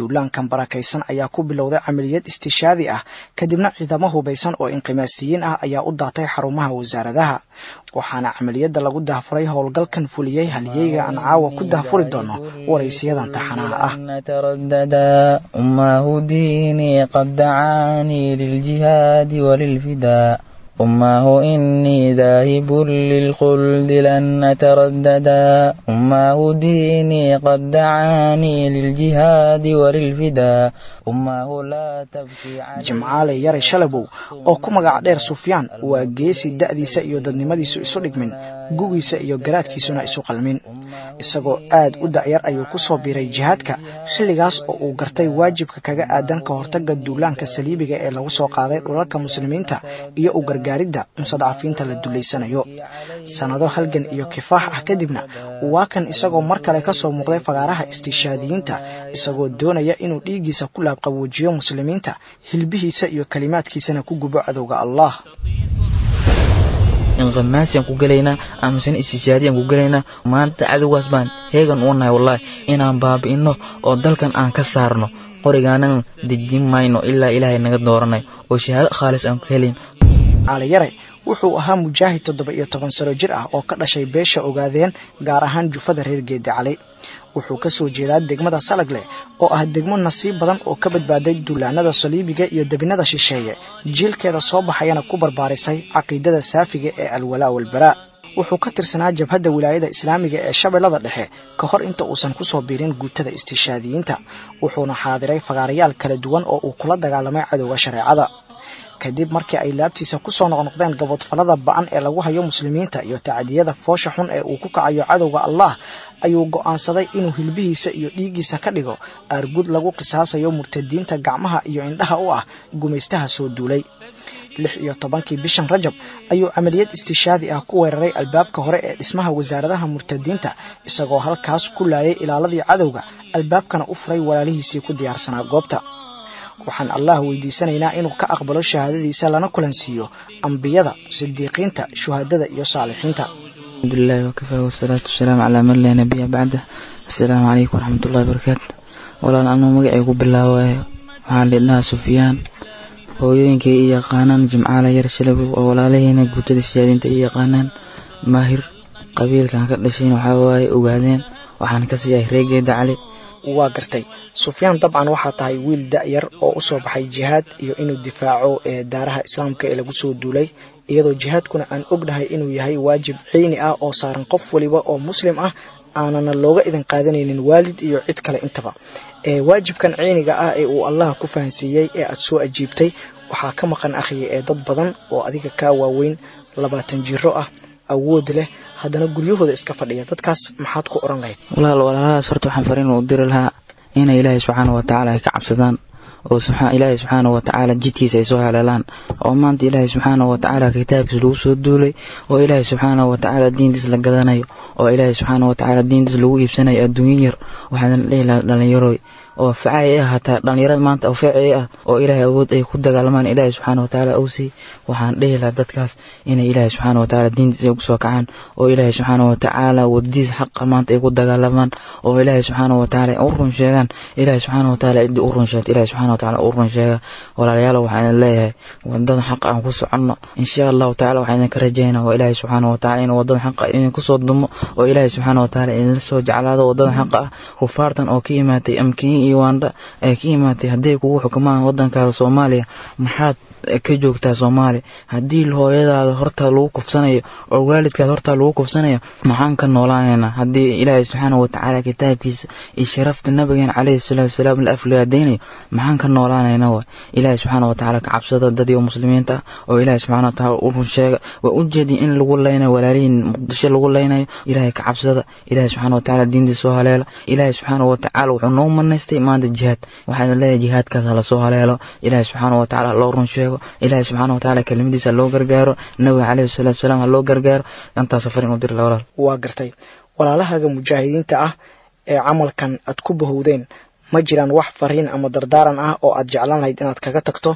duulaankan barakaysan ayaa ku bilowday camaliyad istishaadi ah kadibna ciidamo hubaysan oo inqimaasiyiin ah ayaa u daatay xarumaha wasaaradaha waxaana camaliyadda lagu dahfuray howlgalkan fuliyey halyeyga aan caawa ku dahfuri doono waraysiyadan taxanaha ah ترددا أماه ديني قد دعاني للجهاد وللفداء أماه إني ذاهب للخلد لن أترددا أماه ديني قد دعاني للجهاد وللفداء أماه لا تبكي علي jimcaale yare shalabow oo ku magac dheer sufyaan waa geesi da'diisa iyo dadnimadiisu isu dhigmin gugiisa iyo garaadkiisuna isu qalmin isagoo aad u da'yar ayuu ku soo biiray jihaadka xilligaas oo uu gartay waajibka kaga aadan ka hortagga duulaanka saliibiga ee lagu soo qaaday dhulalka muslimiinta iyo u gargaaridda mustadcafiinta la dullaysanayo sannado halgan iyo kifaax ah kadibna waa kan isagoo mar kale ka soo muuqday fagaaraha istiishaadiyiinta isagoo doonaya inuu dhiiggiisa ku laabqawoojiyo muslimiinta hilbihiisa iyo kalimaadkiisana ku gubo cadowga allah inqimaasiyaan ku gelaynaa amasena istishaadiyaan ku gelaynaa maanta cadowgaas baan heegan u nahay wallaahi inaan baabi'inno oo dalkan aan ka saarno qorigaanan dejin mayno ilaa ilaahay naga dooranay oo shahaado khaalis aan ka helin caaliyare wuxuu ahaa mujaahid toddoba iyo toban sano jir ah oo ka dhashay beesha ogaadeen gaar ahaan jufada reer geedi cali wuxuu ka soo jeedaa degmada salagleh oo ah degmo nasiib badan oo ka badbaaday duulaanada saliibiga iyo debinada shisheeye jiilkeeda soo baxayana ku barbaarisay caqiidada saafiga ee alwalaa walbaraa wuxuu ka tirsanaa jabhadda wilaayada islaamiga ee shabeellada dhexe ka hor inta uusan ku soo biirin guutada istiishaadiyiinta wuxuuna xaadiray fagaarayaal kala duwan oo uu kula dagaalamay cadowga shareecada kadib markii ay laabtiisa ku soo noqnoqdeen gabodfalada ba'an ee lagu hayo muslimiinta iyo tacdiyada foosha xun ee uu ku kacayo cadowga allah ayuu go'aansaday inuu hilbihiisa iyo dhiiggiisa ka dhigo aargud lagu qisaasayo murtadiinta gacmaha iyo indhaha u ah gumaystaha soo duulay lix iyo tobankii bishan rajab ayuu camaliyad istishaadi ah ku weeraray albaabka hore ee dhismaha wasaaradaha murtadiinta isagoo halkaas ku laayay ilaaladii cadowga albaabkana u furay walaalihiisii ku diyaarsanaa goobta waxaan allah weydiisanaynaa inuu ka aqbalo shahaadadiisa lana kulansiiyo ambiyada sidiiqiinta shuhadada iyo saalixiinta الحمد لله وكفى والصلاة والسلام على من لا نبي بعده السلام عليكم ورحمة الله وبركاته walaal anuu magacaygu bilaawaayo waxaan lidhahaa sufyaan hooyooyinkay i yaqaanaan jimcaala yar shalabow oo walaalaheena guutada shahaadiinta i yaqaanaan maahir qabiilkan ka dhashayna waxaa waaye ogaadeen waxaan ka siiyahay reegeeda cali waa gartay sufyaan dabcan waxaa tahay wiil da'yar oo u soo baxay jihaad iyo inuu difaaco ee daaraha islaamka ee lagu soo duulay iyadoo jihaadkuna aan ognahay inuu yahay waajib ciini ah oo saaran qof waliba oo muslim ah aanana looga idin qaadanaynin waalid iyo cid kale intaba ee waajibkan ciiniga ah ee uu allah ku fahansiiyey ee aad soo ajiibtay waxaa ka maqan akhiya ee dad badan oo adiga kaa waaweyn labaatan jiro ah awood leh haddana guryahooda iska fadhiya dadkaas maxaad ku odhan lahayd walaal walaalahaas horta waxaan fariin u diri lahaa inay ilaahay subxaana wa tacaala ay ka cabsadaan oo ilaahay subxaana wa tacaala jidkiisa ay soo haleelaan oo maanta ilaahay subxaana wa tacaala kitaabkiisa lagu soo duulay oo ilaahay subxaana wa tacaala diintiis la gadanayo oo ilaahay subxaana wa tacaala diintiis lagu iibsanayo adduunyo yar waxaan dhihi lahaa dhallinyaroy oo facay ah hataa dhallinyarada maanta oo facay ah oo ilaahay awood ay ku dagaalamaan ilaahay subxaana wa tacaala uu sii waxaan dhihi lahaa dadkaas inay ilaahay subxaana wa tacaala diintiisa ay kusoo kacaan oo ilaahay subxaana wa tacaala wadadiisa xaqa maanta ay ku dagaalamaan oo ilaahay subxaana wa tacaala u run sheegaan ilaahay subxaana wa tacaala cidii u run sheegta ilaahay subxaana wa tacaala u run sheega walaalayaal waxaan leeyahay wadada xaqa aan ku soconno insha allahu tacaala waxaan idinka rajaynaa waa ilaahay subxaana wa tacaala inuu wadada xaqa idinku soo dumo oo ilaahay subxaana wa tacaala idinla soo jeclaado wadada xaqa ah kufaartan oo ka yimaatay amkiin iyo waandha ee ka yimaatay hadday kugu xukumaan wadankaada soomaaliya maxaad ka joogtaa soomaaliya haddii hooyadaada hortaa lagu kufsanayo oo waalidkaada hortaa lagu kufsanayo maxaan ka noolaanaynaa haddii ilaahay subxaana wa tacaala kitaabkiisa iyo sharafta nabigeena caleyhi salaatu wasalaam la aflagaadaynayo maxaan ka noolaanaynaa wa ilaahay subxaana wa tacaala ka cabsada dadii muslimiinta ah oo ilaahay subxaana wa tacaala u run sheega waa u jeedin in lagu leynayo walaalihiin muqdisho lagu leynayo ilaahay ka cabsada ilaahay subxaana wa tacaala diintiisa soo haleela ilaahay subxaana wa tacaala wuxuu noo manaystay maanta jihaad waxaan leeyahay jihaadkaas hala soo haleelo ilaahay subxaana wa tacaala loo run sheego ilaahay subxaana wa tacaala kelimadiisa loo gargaaro nabiga caleyhi salaatu wasalaam ha loo gargaaro intaas safar inuu diri la walaal waa gartay walaalahaaga mujaahidiinta ah ee camalkan aad ku bahowdeen ma jiraan wax fariin ama dardaaran ah oo aad jeclaan lahayd inaad kaga tagto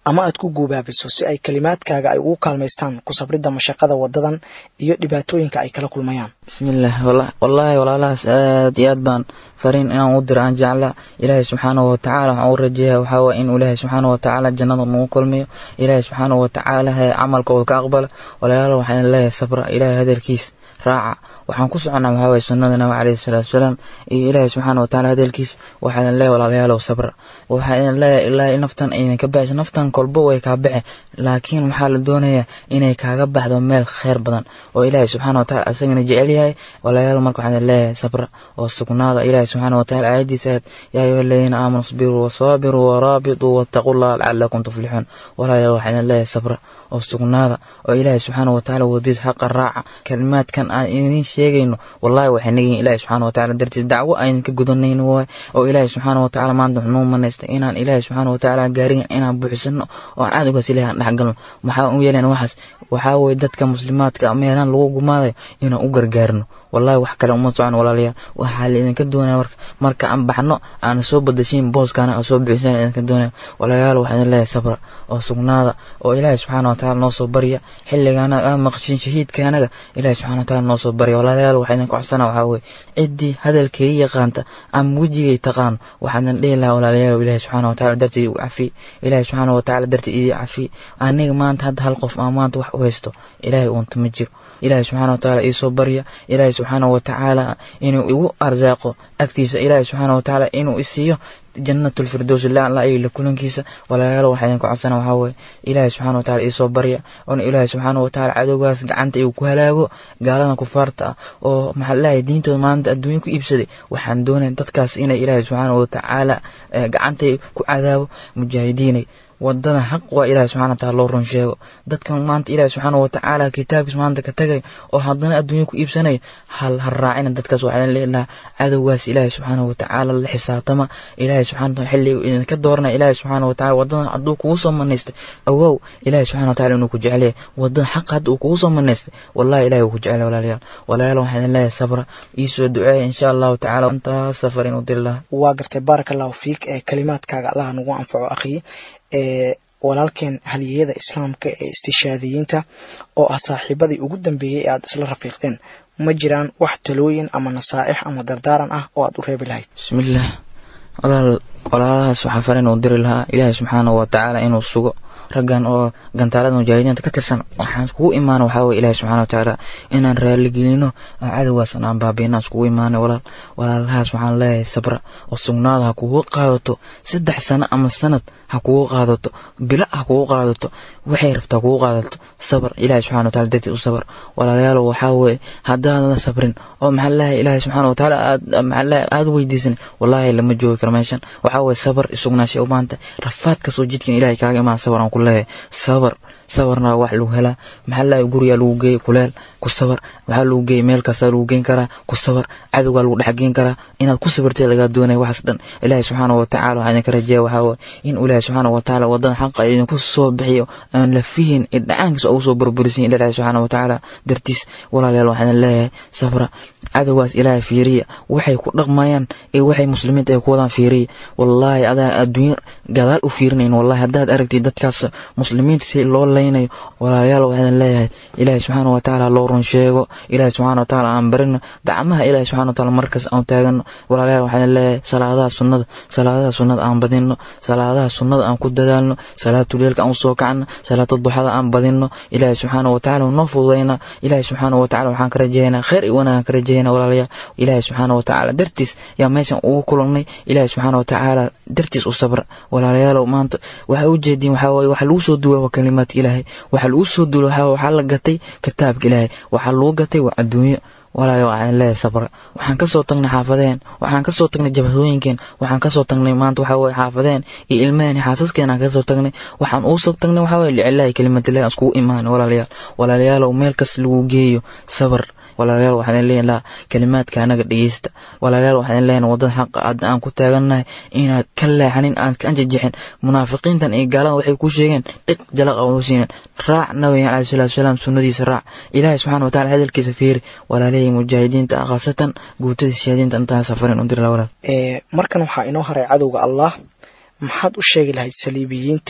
ama aad ku guubaabiso si ay kalimaadkaaga ay ugu kaalmaystaan ku sabridda mashaqada wadadan iyo dhibaatooyinka ay kala kulmayaan bismillaah wallaahi walaalahaas aad iyo aad baan fariin inaan u diro aan jeclaa ilaahay subxaanahu watacaala waxaan u rajeeyaa waxaa waye inuu ilaahay subxaanahu watacaala jannada nagu kulmiyo ilaahay subxaanahu watacaala camalkooda ka aqbala walaalaal waxaan leeyahay sabra ilaahay hadalkiis raaca waxaan ku soconnaa waxaa waye sunnada nabi calayhi salaatu wasalaam iyo ilaahay subxaana watacaala hadalkiis waxaa idin leeyahay walaalayaalow sabra waxaa idin leeyahay ilaahay naftan idin ka baxaysa naftan kolba way kaa baxe laakiin waxaa la doonayaa inay kaaga baxdo meel kheyr badan oo ilaahay subxaana watacaala asagana jecel yahay walaalayaal marka waxaan idin leeyahay sabra oo sugnaada ilaahay subxaana watacaala aayadiisa aad yaa ayuha aladiina aamanu isbiruu wasaabiruu waraabituu wattaqullaha lacalakum tuflixuun walaalayaal waxaan idin leeyahay sabra oo sugnaada oo ilaahay subxaana watacaala wadiis xaqa raaca kalimaadkan aan idin sheegayno wallahi waxay nagiin ilaahay subxaana watacaala dartiis dacwo aynan ka gudanayno waay oo ilaahay subxaana watacaala maanta wuxuu noo manaystay inaan ilaahay subxaana watacaala gaarigan inaan buuxisano oo aan cadowgaas ilahay aan dhexgalno maxaa u yeeleen waxaas waxaa weye dadka muslimaadka meelaan lagu gumaadayo inaan u gargaarno wallahi wax kale uma socon walaalayaal waxaa laidinka doonaya marka marka aan baxno aan soo badashiin booskaana aan soo buuxisana idinka doonaya walaalayaal waxaa idin leeyahay sabra oo sugnaada oo ilaahay subxaana watacaala noo soo barya xilligaana aan maqshin shahiidkaanaga ilaahay subxana watacaala noo soo barya walaalayaal waxaa idinka codsana waxaa weye ciddii hadalkeegi yaqaanta ama wejigay taqaano waxaa idin dhihi lahaa walaalayaal ilaahay subxaana watacaala dartii igu cafi ilaahay subxaana watacaala dartii idii cafi aniga maanta hadda hal qof aan maanta wax u haysto ilaahay uunta ma jiro ilaahay subxaana watacaala iisoo barya ilaahay subxaana watacaala inuu igu arsaaqo agtiisa ilaahay subxaana watacaala inuu isiiyo jannat lfirdows lala la kulankiisa walaalayaal waxaa idinka codsana waxaa weye ilaahay subxana wataala iisoo barya oona ilaahay subxaana watacaala cadowgaas gacanta igu ku halaago gaaladan kufaarta ah oo maxaa lalahay diintooda maanta adduunya ku iibsaday waxaan doonaya dadkaas inay ilaahay subxaana watacaala gacantay ku cadaabo mujaahidiinay wadada xaq waa ilahi subxana wataala loo run sheego dadkan maanta ilahi subxaana watacaala kitaabkiis maanta ka tagay oo haddana adduunya ku iibsanaya hal ha raacina dadkaas waxaa idin leelaha cadowgaas ilaahi subxaana watacaala la xisaabtama ilaahi subxana wataala xilliga idinka dooranaya ilaahi subxaana wataala wadadan hadduu kugu soo manaystay ogow ilaahi subxana wataala inuu ku jecelyahay wadada xaq hadda uu kugu soo manaystay wallahi ilahi wuu ku jecelyahay walaalayaal walaalayaal waxaa idin leeyahay sabra iisoo duceeya insha allahu tacala intaas safar inuu diri lahaa waa gartay baaraka allahu fiik ee kalimaadkaaga allaha nagu anfaco akhiyi ee walaalkeen haliyeyada islaamka ee istishaadiyiinta oo ah saaxiibadii ugu dambeeyey ee aad isla rafiiqdeen ma jiraan wax talooyin ama nasaa'ix ama dardaaran ah oo aad u reebi lahayd bismillaah walaal walaalahaas waxaa farin uu diri lahaa ilaahay subxaanahu watacaala inuu sugo raggan oo gantaalada mujaahidiinta ka tirsan waxaan iskugu imaana waxaa weye ilaahi subxana watacaala inaan raaligelino cadowgaasan aan baabiina iskugu imaana walaal walaalahaas waxaan leeyahay sabra oo sugnaada ha kugu qaadato saddex sano ama sanad ha kugu qaadato bilo ha kugu qaadato waxay rabtaa kugu qaadato sabar ilaahi subxana wataala dartiis u sabar walaalayaal waxaa weye haddaadan sabrin oo maxaa leeyahay ilaahi subxana watacaala aad maxaa leeyahay aad weydiisan wallaahi lama joogi karo meeshan waxaa weye sabar isugnaashay u baahanta rafaad kastoo jidkan ilaahay kaaga imaan sabar aan ku leeyahay sabar sabarna wax lagu helaa maxaa leeyahay gurigaa lagu geeyay kuleel ku sabar waxaa lagu geeyay meel kastaa lagu geyn karaa ku sabar cadowgaa lagu dhexgeyn karaa inaad ku sabartay lagaa doonaya waxaas dhan ilaahi subxaana watacaala waxaa idinka rajeeya waxaa weye in ilaahi subxaana watacaala wadada xaqa idinku soo bixiyo aan la fihin idhacaankiisa ugu soo burburisin ilaahi subxaana watacaala dartiis walaalayaal waxaa idin leeyahay sabra cadowgaas ilaahay fiiriya waxay ku dhaqmayaan ee waxay muslimiinta ay ku wadaan fiiriya wallaahi adaa adduunya gadaal u fiirinayn wallahi haddaad aragtid dadkaas muslimiinta si loo leynayo walaalayaal waxaa idin leeyahay ilaahi subxaana watacaala loo run sheego ilaahi subxaana watacaala aan barino gacmaha ilaahi subxana wataala markaas aan taagano walaalayaal waxaa idin leeyahay salaadaha sunnada salaadaha sunnada aan badino salaadaha sunnada aan ku dadaalno salaatuleelka aan usoo kacno salaata duxada aan badino ilaahi subxaana watacaala noo fududayna ilaahi subxaana watacaala waxaan ka rajeeynaa khayr iyo wanaag ka rajeeynaa walaalayaal ilaahi subxaana watacaala dartiis yaa meeshan ugu kulannay ilaahi subxaana watacaala dartiis u sabra walaalayaalow maanta waxaa u jeediin waxaa waye waxa lagu soo duula waa kalimaadka ilaahay waxa lagu soo duula waxaa waxaa la gatay kitaabka ilaahay waxaa lagu gatay waa adduunyo walaalayaal waxaan leeyahay sabra waxaan kasoo tagnay xaafadeen waxaan kasoo tagnay jabhadooyinkeen waxaan kasoo tagnay maanta waxaa weye xaafadeen iyo ilmaheen xaasaskeen aan kasoo tagnay waxaan ugu soo tagnay waxaa weye licilaahi kelimatillahi aan iskugu imaanay walaalayaal walaalayaalow meel kas lagu geeyo sabar walaalayaal waxaan idin leeyahay kalimaadka anaga dhegeysta walaalayaal waxaan idin leeyahay wadada xaqa aad aan ku taagannahay inaad ka leexanin aan ka anjajixin munaafiqiintan iyo gaalada waxay ku sheegeen dhiq jalaq aan siinin raac nabiga calayhi salaatu wasalaam sunnadiisa raac ilaahay subxaana wataala hadalkiisa fiiri walaalihii mujaahidiinta ah khaasatan guutada siyaadiinta intaa safarin u dira walaal markan waxaa inoo haray cadowga allah maxaad u sheegi lahayd saliibiyiinta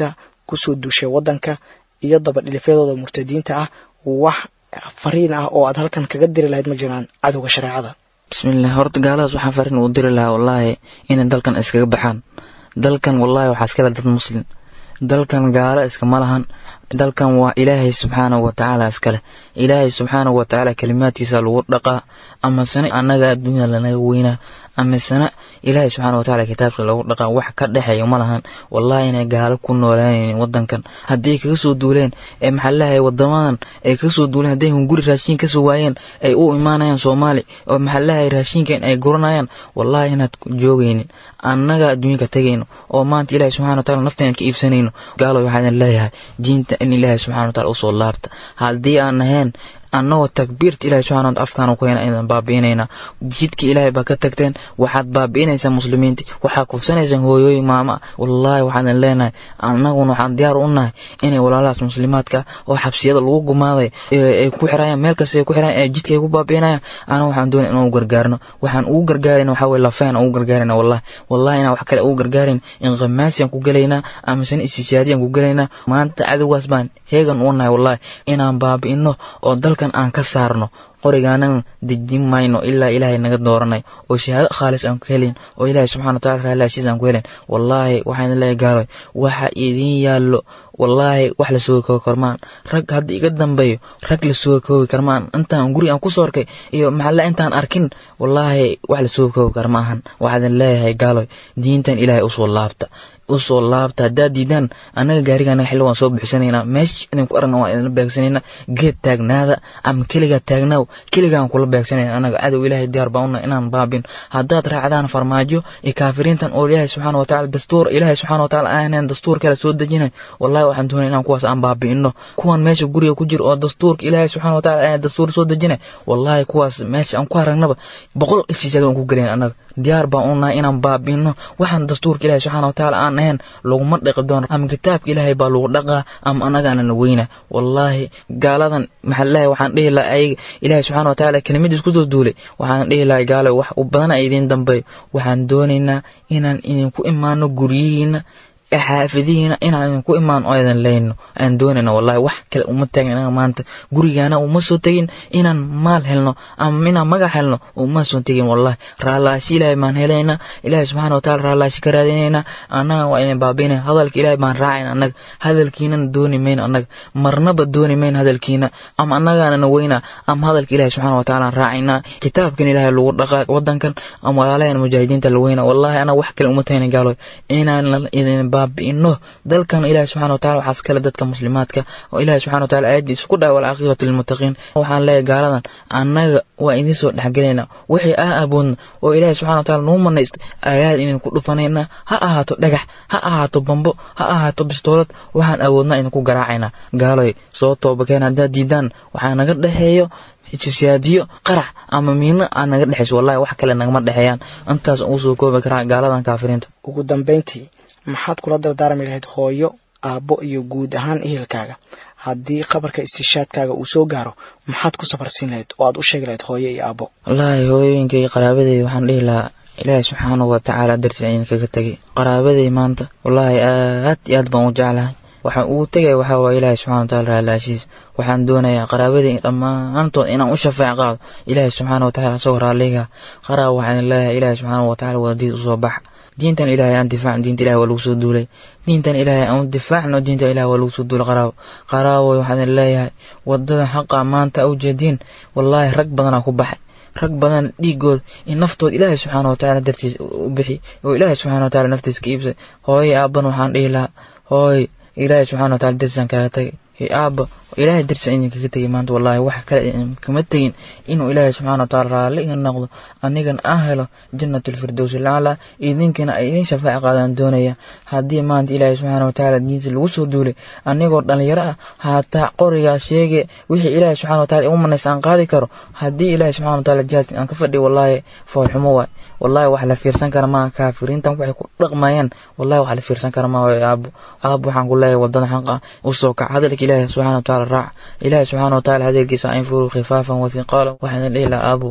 kusoo duushay waddanka iyo dabadhilifyadooda murtadiinta ah wax fariin ah oo aad halkan kaga diri lahayd ma jiraan cadowga shareecada bismillaah horta gaaladaas waxaan fariin u diri lahaa wallaahi inay dalkan iskaga baxaan dalkan wallaahi waxaa iskale dad muslim dalkan gaalo iskama lahan dalkan waa ilaahay subxaanahu watacaala iskale ilaahay subxaanahu watacaala kalimaadkiisa lagu dhaqaa amasena annaga adduunya lanaga weynaa amasena ilaahay subxaana watacaala kitaabka lagu dhaqaa wax ka dhexeeya ma lahan wallahi inay gaalo ku noolaanaynin wadankan haddii kaga soo duuleen ee maxaa leeyahay wadamadan ay kaga soo duuleen hadday hunguri raashiin kasoo waayeen ay u imaanayaan soomaali oo maxaa leeyahay raashiinkan ay guranayaan wallahi inaad joogaynin annaga adduunyanka tegayno oo maanta ilaahay subxana wataala nafteen ka iibsanayno gaalo waxaan leeyahay diinta in ilaahay subxana wataala usoo laabta haddii aan ahayn annagoo takbiirta ilahay subxana wataala afkaana ku hena aydan baabi'inaynaa jidka ilaahay baa ka tagteen waxaad baabi'inaysaa muslimiinta waxaad kufsanaysaan hooyooyin maama wallaahi waxaadan leenahay annaguna waxaan diyaar u nahay inay walaalahaas muslimaadka oo xabsiyada lagu gumaaday ay ku xirayaan meel kasta ay ku xirayaan ee jidka ay ku baabi'inayaan anaga waxaan doonay inaan u gargaarno waxaan ugu gargaarayna waxaa weye lafeen ugu gargaarayna wallahi wallahi inaan wax kale ugu gargaarin inqimaasiyaan ku gelaynaa amasena istishaadiyaan ku gelaynaa maanta cadowgaas baan heegan u nahay wallahi inaan baabi'ino oo dalkan aan ka saarno qorigaanan dejin mayno ilaa ilaahay naga dooranay oo shahaado khaalis aan ku helin oo ilaahay subxana wataala raalaashiis aan ku helin wallaahi waxaan leeyahay gaaloy waxa idin yaallo wallaahi wax la soogi koobi karmaan rag hadda iga dambeeyo rag la soogi koobi karmaan intaan guri aan ku soo arkay iyo maxalla intaan arkin wallaahi wax la soogi koobi kar maahan waxaadan leeyahay gaaloy diintan ilaahay usoo laabta usoo laabta haddaad diidaan annaga gaarigaana xilli waan soo buuxsanaynaa meesha idinku aragna waan idinla beegsanaynaa geed taagnaada ama keligaa taagnaaw keligaan kula beegsanayna annaga cadow ilaahay diyaar baa una inaan baabin haddaad raacdaan farmaajo iyo kaafiriintan oo ilaahay subxaana watacaala dastuur ilaahay subxaana watacaala aaneen dastuur kale soo dejinay wallahi waxaan doonay inaan kuwaas aan baabi'ino kuwan meesha guriga ku jira oo dastuurka ilaahay subxaana watacaala aaneen dastuur soo dejinay wallahi kuwaas meesha aan ku aragnaba boqol ishiisada waan ku gelayn annaga diyaar baan u nahay inaan baabi'ino waxaan dastuurka ilaahay subxaana watacaala aan ahayn laguma dhaqi doono ama kitaabka ilaahay baa lagu dhaqaa ama annagaana la weyna wallaahi gaaladan maxaalahay waxaan dhihi laha ayaga ilaahay subxana watacaala kelimadiis kusoo duulay waxaan dhihi lahay gaalo wax u badan a idiin dambeeyo waxaan doonaynaa inaan idinku imaano guryihiina xaafadihiina inaan idinku imaan oo idan leyno aan doonayna wallahi wax kale uma taagin anaga maanta gurigaana uma soo tegin inaan maal helno ama inaan magac helno uma soo tegin wallahi raallaashi ilaahay baan helaynaa ilaahay subxaana wataala raallaashi ka raadinaynaa annaga waa idin baabiinay hadalka ilaahay baan raacayna annaga hadalkiinana dooni mayno annaga marnaba dooni mayno hadalkiina ama annagaanana weynaa ama hadalka ilaahay subxaana wataala raacaynaa kitaabkan ilaahay lagu dhaqaa wadankan ama walaalahan mujaahidiinta la weynaa wallahi anaga wax kale uma tagayna gaaloy inaan idin baabi'ino dalkan ilaahay subxana wataala waxaas kale dadka muslimaadka oo ilaahay subxana wataala aayaddiisa ku dhahay walcaaqibatu lilmuttaqiin waxaan leeyahay gaaladan annaga waa idiin soo dhexgelaynaa wixii aa aboodna oo ilaahay subxana wataala nuu manaystay ayaad idinku dhufanaynaa ha ahaato dhagax ha ahaato bambo ha ahaato bistoolad waxaan awoodnaa idinku garaacaynaa gaaloy soo toobakeen haddaad diidaan waxaa naga dhexeeyo ishaadiyo qarax ama miino aa naga dhexayso wallahi wax kale nagama dhexeeyaan intaas ugu soo koobi karaa gaaladan kaafiriinta ugu dambayntii maxaad kula dardaarmi lahayd hooyo aabbo iyo guud ahaan ehelkaaga haddii qabarka istishaadkaaga uu soo gaaro maxaad ku safarsiin lahayd oo aad u sheegi lahayd hooyo iyo aabbo wallaahi hooyooyinka iyo qaraabadeeda waxaan dhihi lahaa ilaahay subxaanahu watacaala dartiis ayna kaga tegay qaraabaday maanta wallaahi aad iyo aad baan u jeclahay waxaan ugu tegaya waxaa waaya ilaahay subxana wataala raalaashiis waxaan doonayaa qaraabaday dhammaantood inaan u shafeec qaado ilaahay subxaana watacaala isagoo raalliga qaraab waxaan leeyahay ilaahay subxaana watacaala wadadiis usoo baxa diintan ilaahay aan difaacno diinta ilahay waa lagu soo duulay diintan ilaahay aan difaacno diinta ilahay waa lagu soo duulay qaraabo qaraabo waxaan leeyahay wadada xaqa maanta u jeediin wallaahi rag badanaa ku baxay rag badan dhiigooda in naftooda ilaahay subxaana watacaala dartiis u bixi oo ilaahay subxana wataala naftiis ka iibsay hooye aaban waxaan dhihi lahaa hooy ilaahay subxana wataala dartiisaan kaaga tagay aaba ilaahay dartiisa idinkaga tegay maanta wallaahi wax kale kama tegin inuu ilaahay subxaana wataala raalli iga noqdo anigan aan helo janatulfirdowsi lacala idinkana ay idin shafaaci qaadaan doonaya haddii maanta ilaahay subxaana watacaala diinta lagu soo duulay anigoo dhalinyaro ah haataa qorigaa sheege wixii ilaahay subxana wataala igu manays aan qaadi karo haddii ilaahay subxana wataala jihaadka aan ka fadhiyo wallaahi foolxumo waay wallahi wax la fiirsan kara maa kaafiriintan waxay ku dhaqmayaan wallahi wax la fiirsan kara maa waay aabo aabo waxaan ku leeyahay wadada xaqa usoo kac hadalka ilaahay subxana wataala raac ilaahay subxaana wataala hadalkiisa infuru khifaafan wathiqaala waxaan dhihi lahaa aabo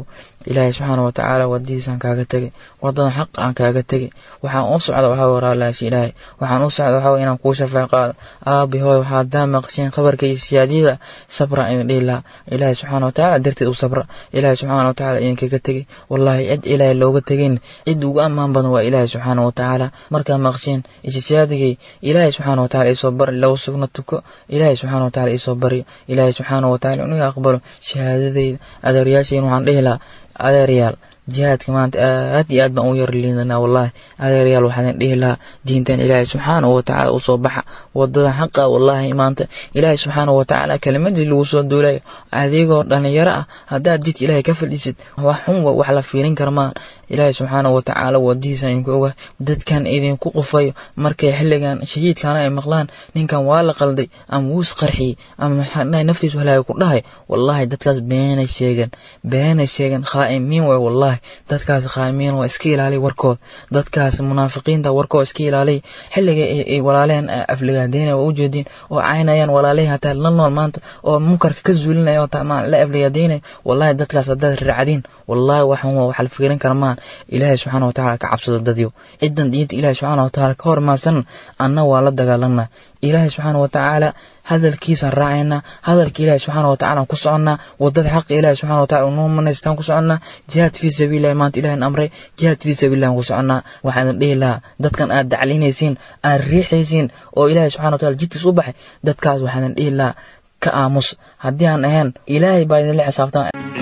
ilaahay subxaana wa tacaala wadadiisaan kaaga tegay wadadan xaq aan kaaga tegay waxaan u socda waxaa waraalaashi ilaahay waxaan u socda waxaa inaan kuu shafeec qaado aabi hooy waxaa daa maqsheen khabarka iyo siyaadiyada sabra idin dhihi lahaa ilaahay subxaana wa tacaala darteed u sabra ilaahay subxaana wa tacaala idinkaga tegay wallaahi cid ilaahay looga tegayn cid ugu ammaan badan waa ilaahay subxaana wa tacaala markaa maqsheen isisiyaadigay ilaahay subxaana wa tacaala isoo bari lagu sugna tuko ilaahay subxaana wa tacaala isoo baryo ilaahay subxaana wa tacaala inuu aqbalo shahaadadayda adeeryaashayn waxaan dhihi lahaa adeeryaal jihaadka maanta aad iyo aad baan u yar liidanaa wallaahi adeeryaal waxaan dhihi lahaa diintan ilaahay subxaana wa tacaala usoo baxa wadada xaqa wallaahi maanta ilaahay subxaana wa tacaala kelimadii lagu soo duulayo adigoo dhalinyaro ah haddaad jidka ilaahay ka fadhiisid wax xun wax la fiirin kara maan ilaahay subxaana wa tacaala wadihiisa idinku oga dadkan idinku qufayo markay xilligan shahiidkana ay maqlaan ninkan waa la qalday ama wuus qarxiyey ama maxaa naftiisu halaaga ku dhahay wallaahi dadkaas beenay sheegan beenay sheegan khaa'imiin way wallaahi dadkaas khaa'imiin waa iska ilaaliy warkood dadkaas munaafiqiinta warkood iska ilaaliy xilliga ay walaaleen afligaadeynaya waa ujeediin oo caynayaan walaalihii hataa la nool maanta oo munkarka ka zuulinaya oo la afligaadeynaya wallaahi dadkaas haddaad raacdiin wallaahi waxan wax la fiirin kara maa ilaahay subxaana wa tacaala ka cabsado dadyo cidan diinta ilaahay subxaana wa tacaala ka hormaarsan anna waa la dagaalanaa ilaahay subxaana wa tacaala hadalkiisaan raacaynaa hadalka ilaahay subxaana wa tacala ku soconnaa wadada xaqa ilaahay subxana wa tacala noo manaystaan ku soconnaa jihaad fii sabiilillahi maanta ilahin amray jihaad fii sabiilillahi ku soconnaa waxaan dhihi lahaa dadkan aad daclinaysiin aad riixaysiin oo ilaahay subxana wa tacala jidkiis u baxay dadkaas waxaan dhihi lahaa ka aamus haddii aan ahayn ilaahay baa idinla xisaabtama